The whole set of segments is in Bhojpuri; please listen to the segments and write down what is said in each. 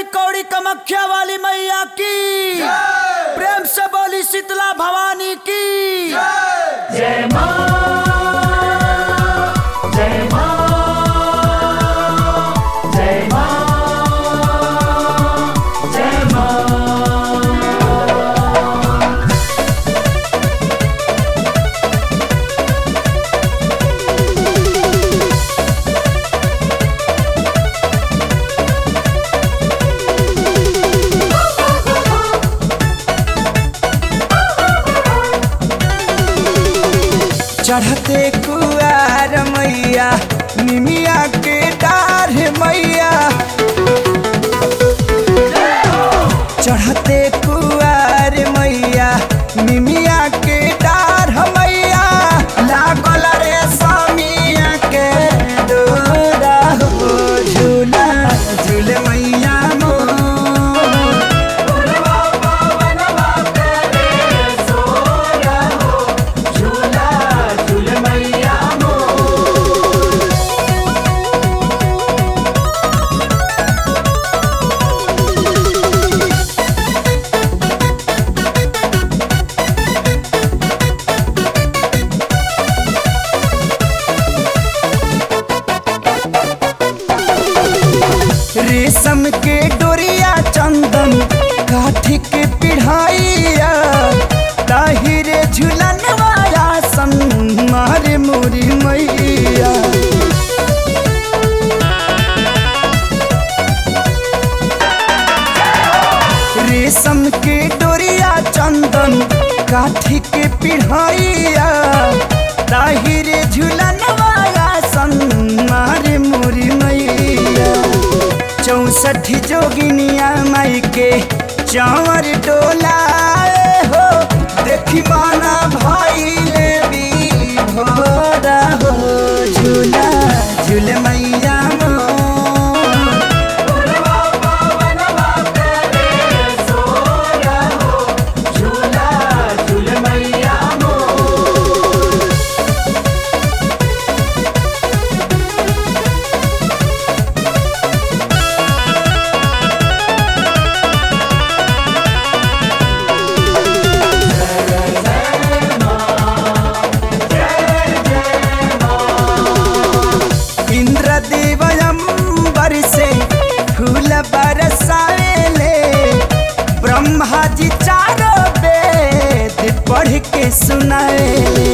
बोली कौड़ी कमख्या वाली मैया की प्रेम से बोली शीतला भवानी की जय मां जय मां जय मां जय मां चढ़ते कुआर मैया निमिया के डार मैया चढ़ते कुआर मैया निमिया के डार मैया लागल रे समिया के डोरा हो झूला झूल मैया मोर झूला झूल मैया रेशम के डोरिया चंदन काठी के पिढ़ाइया ताहिरे झुलन वाला सन मारे मोरी मैया रेशम के डोरिया चंदन काठी के पिढ़ाइया ताहिरे झुलन वाला सन मारे मोरी मैया चौसठ जोगिनिया माई के चावर डोला हो देखी माना भाई ले भी भोरा हो झूला झूल मैया मोर झूला झूल मैया इंद्रदेवयंबर से फूल बरसावेले ब्रह्मा जी चारों वेद पढ़ के सुनावेले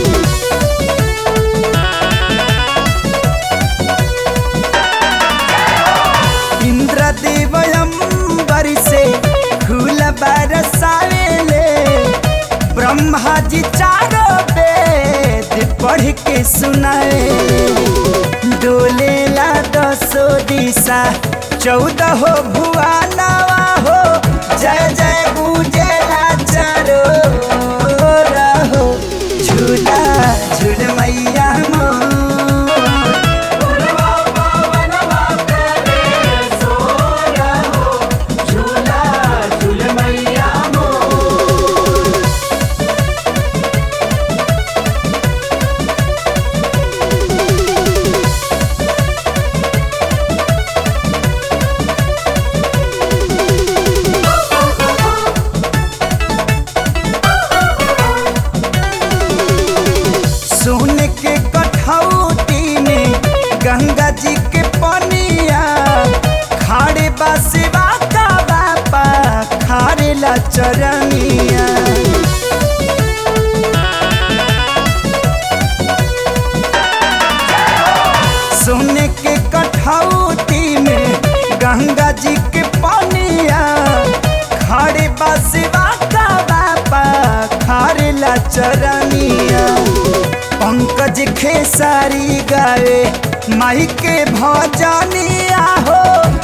इंद्रदेवयंबर से फूल बरसावेले ब्रह्मा जी चारों वेद पढ़ के सुनाए डोले ला दसो दिशा चौदह हो भुआनवा हो जय जय गुजेला चारो रहो झूला झूल मैया मोर झूला झूल मैया सोने के कठौती में गंगा जी के पनिया खाड़े बासिवा का बापा खारे ला चरनिया सोने के कठौती में गंगा जी के पनिया खाड़े बासिवा का बापा खारे ला चरनिया पंकज खेसारी गावे माई के भजनिया हो